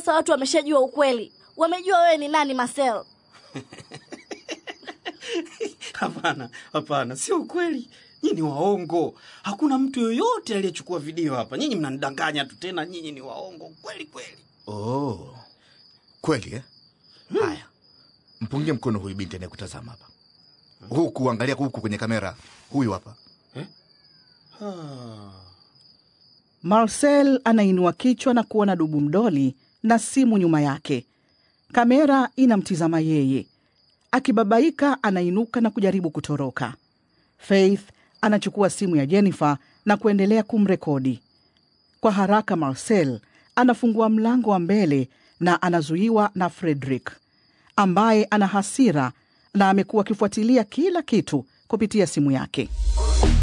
sasa watu wameshajua ukweli, wamejua wewe ni nani Marcel. Hapana, hapana, sio ukweli. Nyinyi ni waongo. Hakuna mtu yoyote aliyechukua video hapa. Nyinyi mnanidanganya tu, tena nyinyi ni waongo kweli kweli. Oh, kweli eh? Haya, mpungie mkono huyu binti anayekutazama hapa, huku angalia huku kwenye kamera. Huyu hapa Ah. Marcel anainua kichwa na kuona dubu mdoli na simu nyuma yake. Kamera inamtizama yeye. Akibabaika, anainuka na kujaribu kutoroka. Faith anachukua simu ya Jennifer na kuendelea kumrekodi. Kwa haraka, Marcel anafungua mlango wa mbele na anazuiwa na Frederick ambaye ana hasira na amekuwa akifuatilia kila kitu kupitia simu yake.